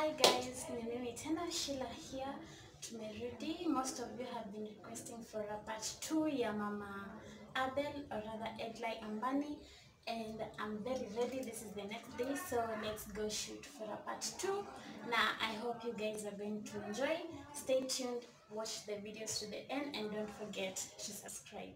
Hi guys, ni mimi tena Sheila here. Tumerudi. Most of you have been requesting for a part 2 ya Mama Abel or rather Edlai Ambani and I'm very ready. This is the next day so let's go shoot for a part 2. Now I hope you guys are going to enjoy. Stay tuned, watch the videos to the end and don't forget to subscribe.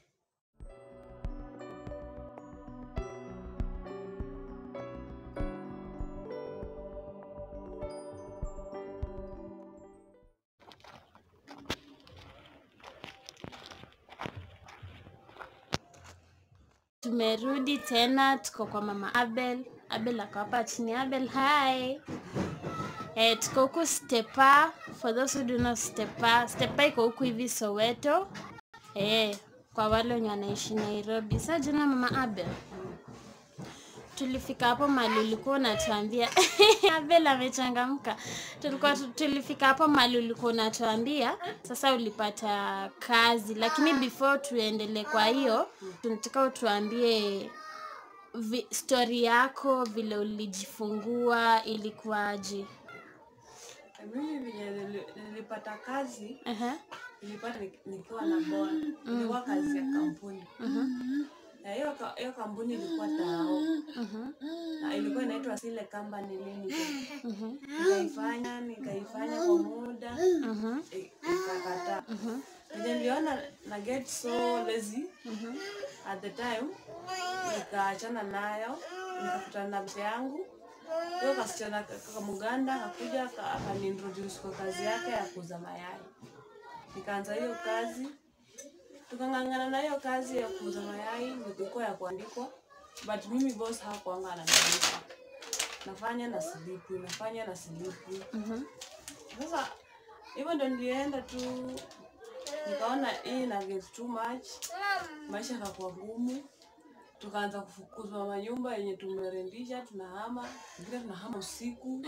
Tumerudi tena, tuko kwa mama Abel. Abel ako hapa chini. Abel, hi. Eh, tuko huku Stepa. For those who do not Stepa, Stepa iko huku hivi Soweto. Eh, kwa wale wenye wanaishi Nairobi. Sasa jana mama Abel, tulifika hapo mahali ulikuwa unatuambia Abel amechangamka. Tulikuwa tu- tulifika hapo mahali ulikuwa unatuambia sasa ulipata kazi, lakini before tuendelee, kwa hiyo tunataka utuambie vi, story yako vile ulijifungua ilikuwaje? Mimi venye nili- nilipata kazi Aha, nilipata nik- nikiwa na boa, ilikuwa kazi ya kampuni na hiyo ka- hiyo kampuni ilikuwa tao mhm, na ilikuwa inaitwa Sile Company Limited. mhm, Nikaifanya nikaifanya kwa muda mhm, i- ikakataa. Venye niliona na get so lazy mhm, at the time, nikaachana nayo, nikakutana na mzee yangu huyo kasichana ka- ka- Muganda akakuja aka- akaniintroduce kwa kazi yake ya kuuza mayai. Nikaanza hiyo kazi, tukang'ang'ana na hiyo kazi ya kuuza mayai, nilikuwa ya kuandikwa, but mimi boss hakuanga ananiandika, nafanya na silipu, nafanya na silipu. mhm, Sasa hivyo ndo nilienda tu, nikaona hii na get too much, maisha yakakuwa ngumu, tukaanza kufukuzwa manyumba yenye tumerendisha, tunahama, ingine tunahama usiku.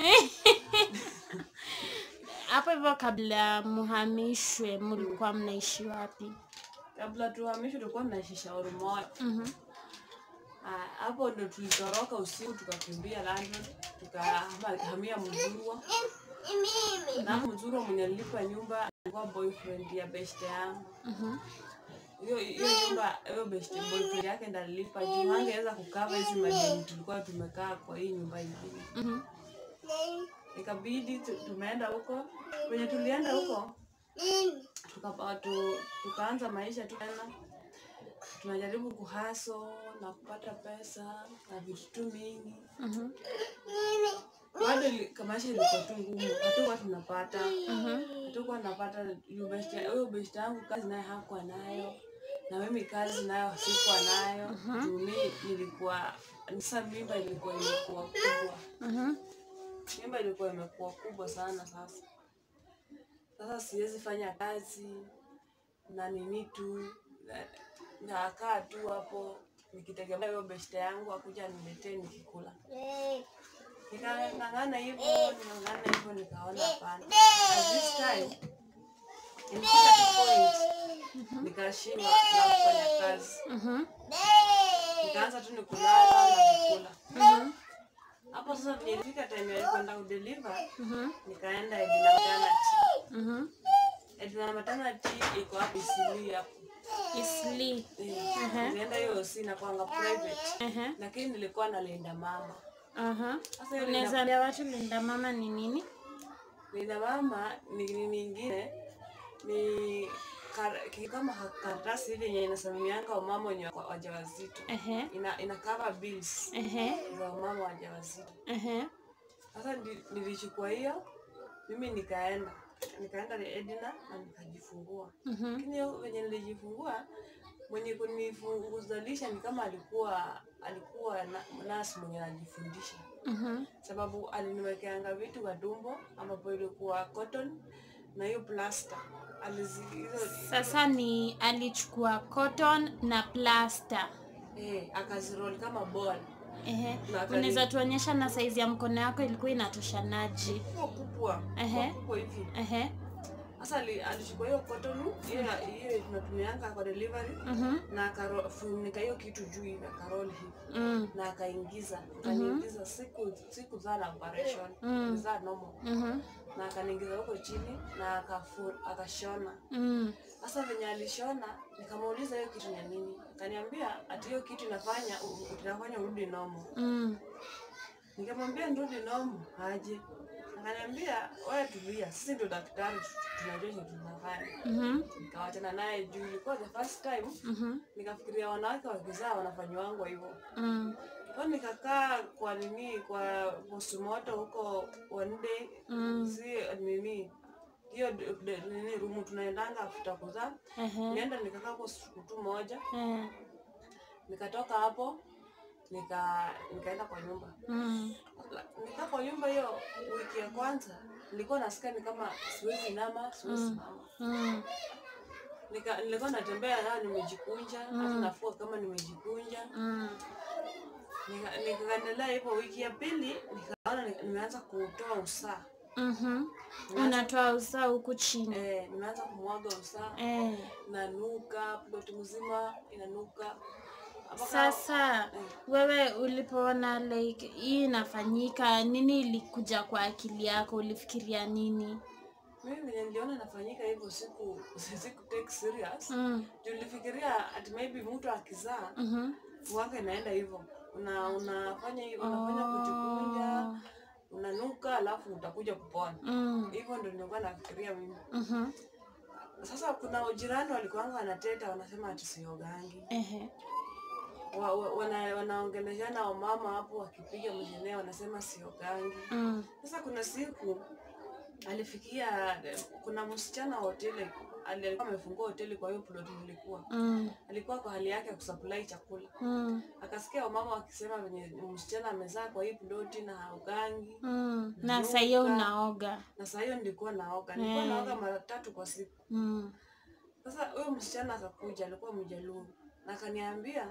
Hapo hivyo kabla muhamishwe, mlikuwa mnaishi wapi? Kabla tuhamishwe tulikuwa tunaishi shauri moja. Mhm, Ah, hapo ndo tulitoroka usiku tukakimbia London, tukahamia Mzurwa. Na hapo Mzurwa mwenye alilipa nyumba alikuwa boyfriend ya beshte yangu. mhm, hiyo hiyo nyumba hiyo best boyfriend yake ndo alilipa juu hangeweza kukava hizi madeni tulikuwa tumekaa kwa hii nyumba ingine mhm, ikabidi tu- tumeenda huko kwenye tulienda huko tukapa- tu, tukaanza maisha tu tena tunajaribu kuhaso na kupata pesa na vitu tu mingi mhm, bado ili- maisha ilikuwa tu ngumu hatukuwa tunapata mhm. hatukuwa tunapata juu best- huyo best yangu kazi naye hakuwa nayo na mimi kazi nayo sikuwa nayo juu mi nilikuwa sasa mimba ilikuwa imekuwa kubwa Mhm. mimba ilikuwa imekuwa kubwa sana sasa sasa siwezi fanya kazi na nini tu na- nakaa tu hapo nikitegemea hiyo beshte yangu akuja niletee nikikula nikang'ang'ana hivyo nikang'ang'ana hivyo nikaona hapana at this time ilifika tu point nikashindwa na kufanya kazi Mhm. nikaanza tu ni kulala na kukula Mhm. hapo sasa venye ilifika time ya kwenda kudeliver Mhm. nikaenda Edina maternity Mhm. Edina maternity iko hapo Isili hapo Isli. Eh, nilienda hiyo si nakwanga private Aha. lakini nilikuwa na Linda mama Aha. sasa hiyo Unaweza Linda, ambia watu Linda mama ni nini? Linda mama ni nini ingine ni kar, ki- kama ha- karatasi hivi yenye inasimamianga wamama wenye wa- wajawazito Ehe. ina, ina cover bills Ehe. za wamama wajawazito Ehe. Sasa ndi- nilichukua hiyo mimi nikaenda nikaenda Edina na nikajifungua. Mhm. Lakini hiyo venye nilijifungua mwenye kunifunguzalisha ni kama alikuwa alikuwa na, nasi mwenye anajifundisha, Mhm. sababu aliniwekeanga vitu kwa tumbo ambapo ilikuwa cotton na hiyo plaster alizi hizo Sasa ni alichukua cotton na plaster. eh, akaziroll kama ball Ehe. Na akani- Unaweza tuonyesha na saizi ya mkono yako ilikuwa inatoshanaje? kubwa kubwa Ehe. kubwa hivi Ehe. Sasa ali- alichukua hiyo cotton hiyo hiyo tunatumianga kwa delivery Mhm. na akafunika hiyo kitu juu hivi akarol hivi Mm. na akaingiza akaniingiza siku siku za na operation Mm. za normal Mhm. na akaniingiza huko chini na akafu, akashona Mm. sasa venye alishona nikamuuliza hiyo kitu ni nini akaniambia ati hiyo kitu inafanya u- u- inafanya urudi normal Mm. nikamwambia nirudi normal aje akaniambia wewe tulia sisi ndio daktari tu- tunajua chenye tunafanya Mhm. nikawachana naye juu ilikuwa the first time Mhm. nikafikiria wanawake wakizaa wanafanyiwangwa hivyo Mm. kwa nikakaa kwa nini kwa postmoto huko one day Mm. si nini hiyo d- d- nini rumu tunaendanga afuta kuzaa Ehe. nienda nikakaa hapo siku tu moja Eh. nikatoka hapo nika nikaenda kwa nyumba Mm. La- nikaa kwa nyumba hiyo wiki ya kwanza nilikuwa nasikia ni kama siwezi inama siwezi simama Mm. nika nilikuwa natembea yaa nimejikunja hata nafua kama nimejikunja Mm. Nika- nikaendelea hivyo wiki ya pili nikaona ni- nimeanza kutoa usaa Mhm. Unatoa usaa huku chini. eh, nimeanza kumwaga usaa Eh. inanuka ploti mzima inanuka Mpaka- Sasa wewe ulipoona like hii inafanyika, nini ilikuja kwa akili yako? Ulifikiria nini? mimi venye niliona inafanyika hivyo siku siku take serious Mm. Juu nilifikiria ati maybe mtu akizaa Mhm. wanga inaenda hivyo una unafanya hivyo unafanya kujikunja unanuka alafu utakuja kupona Mm. hivyo ndio nilikuwa nafikiria mimi Mhm. sasa kuna ujirani walikuanga wanateta wanasema ati siogangi Ehe. wa, wa, wana, wanaongeleshana wamama hapo wakipiga mjenee wanasema siogangi Mm. sasa kuna siku alifikia kuna msichana wa hoteli ali- alikuwa amefungua hoteli kwa hiyo plot nilikuwa Mm. alikuwa kwa hali yake ya kusupply chakula Mm. akasikia wamama wakisema venye msichana amezaa kwa hii ploti na ugangi Mm. Na saa hiyo unaoga. na saa hiyo nilikuwa naoga nilikuwa Mm. naoga mara tatu kwa siku Mm. sasa huyo msichana akakuja alikuwa mjaluo na akaniambia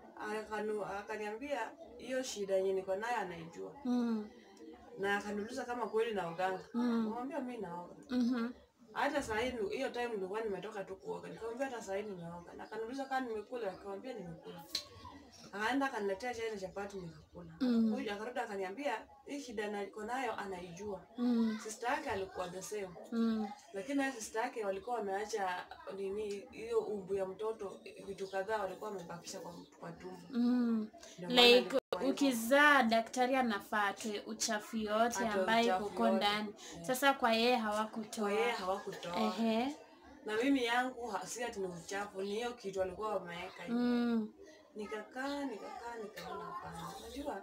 akanu, akaniambia hiyo shida yenye niko nayo anaijua Mm. na akaniuliza kama kweli naoganga Mm. kamwambia mi naoga Mhm. hata saa hii hiyo time nilikuwa nimetoka tu kuoga nikamwambia hata saa hii nimeoga na akaniuliza kama nimekula nikamwambia nimekula akaenda akaniletea chai na chapati nikakula Mm. huyu akarudi akaniambia hii shida niko nayo anaijua Mm. sister yake alikuwa the same Mm. lakini na sister yake walikuwa wameacha nini hiyo umbu ya mtoto vitu kadhaa walikuwa wamebakisha kwa, kwa tumbo Mm. Ndio maana like alikuwa hivyo. ukizaa daktari anafaa atoe uchafu yote Atoe ambayo uchafu kuko yote. ndani sasa kwa yeye kwa hawakutoa yeye hawakutoa ehe na mimi yangu ha- si ati ni uchafu ni hiyo kitu walikuwa wameweka hivi. mm. nikakaa nikakaa nikaona hapana unajua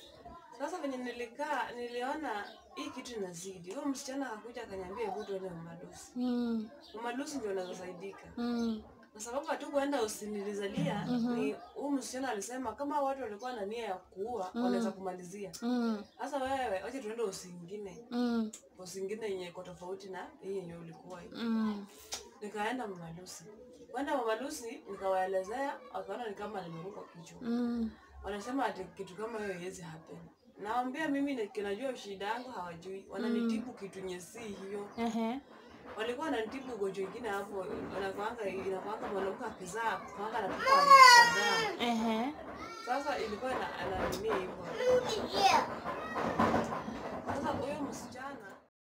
sasa venye nilikaa niliona hii kitu inazidi huyo msichana akakuja akaniambia hebu tuende mamalusi Mm. mamalusi ndio unazosaidika Mm. kwa sababu hatukuenda usinilizalia ni huyu msichana alisema kama watu walikuwa na nia ya kuua wanaweza kumalizia Mm. sasa wewe wacha tuende usi ingine Mm. usi ingine yenye iko tofauti na hii yenye ulikuwa hii Mm. nikaenda mamalusi kwenda mamalusi nikawaelezea wakaona ni kama nimeruka kichwa Mm. wanasema ati kitu kama hiyo haiwezi happen nawambia mimi ni- kinajua shida yangu hawajui wananitibu kitu nye si hiyo Ehe. walikuwa wananitibu ugonjwa ingine hapo inakwanga inakwanga mwanamke akizaa kwanga anatupa kadhaa Ehe. sasa ilikuwa ina- ananini hivyo sasa huyo msichana